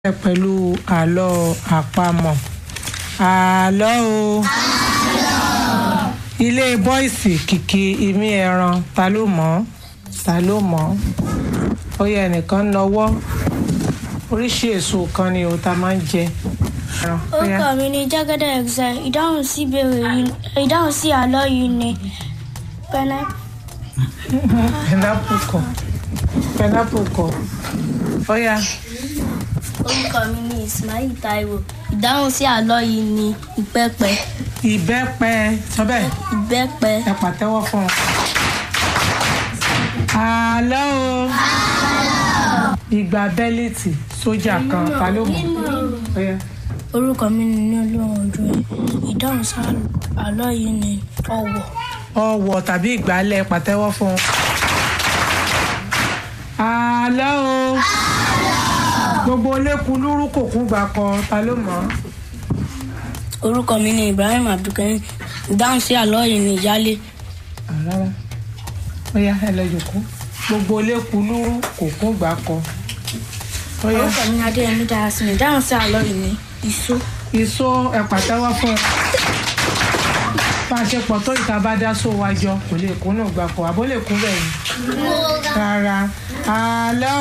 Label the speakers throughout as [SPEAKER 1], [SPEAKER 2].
[SPEAKER 1] bẹ̀rẹ̀ pẹ̀lú àlọ́ àpamọ̀ àlọ́ o ilé bọ́ìsì kìkì imí ẹran ta ló mọ̀ ọ́ ta ló mọ̀ ọ́ ó yẹ ẹnìkan nọwọ́ oríṣi èso kan ni o ta máa ń jẹ. ẹran, ó yá.
[SPEAKER 2] orúkọ mi ni jẹ́gẹ́dẹ́ exile ìdáhùn sí ìbéèrè yìí ìdáhùn sí àlọ́ yìí ni pẹ́nẹ́
[SPEAKER 1] pineapple kọ pineapple kọ ó yá
[SPEAKER 2] orúkọ mi ni ismail taiwo ìdáhùn sí àlọ́ yìí ni ìbẹ́pẹ
[SPEAKER 1] ìbẹ́pẹ sọ bẹ́ẹ̀
[SPEAKER 2] ìbẹ́pẹ
[SPEAKER 1] ẹ pàtẹ́wọ́ fún un. àlọ́ o ìgbà bẹ́líìtì sójà kan ta ló mọ̀ ó yá.
[SPEAKER 2] orúkọ mi ni ní olóhùn ojú ẹ ìdáhùn sí àlọ́ yìí ni ọ̀wọ̀
[SPEAKER 1] ọwọ̀ tàbí ìgbálẹ̀ pàtẹ́wọ́ fún un. àlọ́ o gbogbo olékun lúrú kò kún gbà kan ta ló mọ̀ ọ́.
[SPEAKER 2] orúkọ mi ni ibrahim abdulkarim ìdáhùn sí àlọ́ yìí ni ìyálé
[SPEAKER 1] rárá ó yá ẹ lọ jòkó gbogbo olékun lúrú kò kún gbà kan. ó yá
[SPEAKER 2] orúkọ mi ni adéyẹmí darasin ìdáhùn sí àlọ́ yìí ni iṣó
[SPEAKER 1] ìṣó ẹ pàtẹ́wọ́ fún un. bá a ṣe pọ̀ tó ìta bá dá só wa jọ kò lè kún náà gbà kan àbó lè kún bẹ́ẹ̀ ni. rárá àlọ́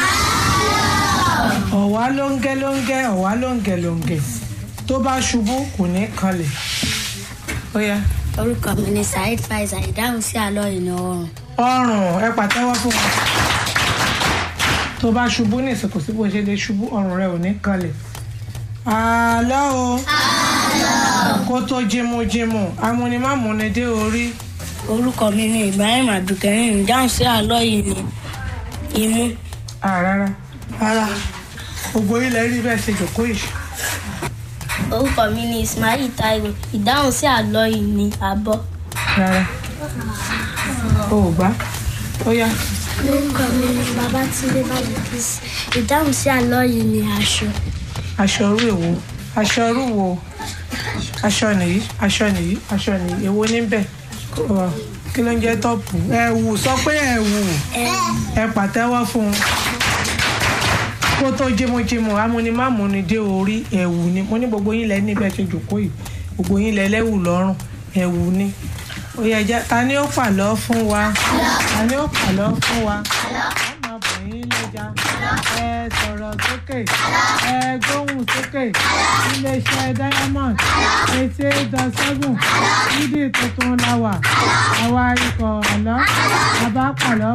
[SPEAKER 1] o ọ̀wá lóńgẹ́ lóńgẹ́ ọ̀wá lóńgẹ́ lóńgẹ́ tó bá ṣubú kò ní kanlẹ̀ ó yá
[SPEAKER 2] orúkọ mi ni saheed faisal ìdáhùn sí àlọ́ yìí ni ọrùn
[SPEAKER 1] ọrùn ẹ pàtẹ́wọ́ fún wọn tó bá ṣubú ní ìsìnkú sí bó ṣe lè ṣubú ọrùn rẹ ò ní kanlẹ̀ àlọ́ o kó tó jímújímú amúnimámúni dé orí
[SPEAKER 2] orúkọ mi ni ibrahim abdulkarim ìdáhùn sí àlọ́ yìí ni imú
[SPEAKER 1] Ah, rárá rárá gbogbo ilẹ̀ rí bẹ́ẹ̀ ṣe jòkó yìí
[SPEAKER 2] orúkọ mi ni ismail taiwo ìdáhùn sí àlọ́ yìí ni abọ́
[SPEAKER 1] rárá o ò gbá ó yá
[SPEAKER 2] orúkọ mi ni babatunde balùkìsì ìdáhùn sí àlọ́ yìí ni aṣọ
[SPEAKER 1] aṣọ orú èwo aṣọ orú wo aṣọ nìyí aṣọ nìyí aṣọ nìyí èwo níbẹ̀ Ọ, kí ló ń jẹ́ tọ́pù ẹ̀wù sọ pé ẹ̀wù ẹ pàtẹ́wọ́ fún un kó tó jímújímú amúnimámúni dé orí ẹ̀wù ni mo ní gbogbo yín lẹ níbẹ̀ ṣe jòkó yìí gbogbo yín lẹ lẹ́wù lọ́rùn ẹ̀wù ni ó yẹ jẹ́ ta ni ó pàlọ́ fún wa ta ni ó pàlọ́ fún wa ọmọbìnrin lẹ́jà ẹ sọ̀rọ̀ sókè ẹ gbóhùn sókè iléeṣẹ́ diamond eighty eight dot seven nídìí tuntun la wà àwa ikọ̀ àlọ́ àbá pàlọ́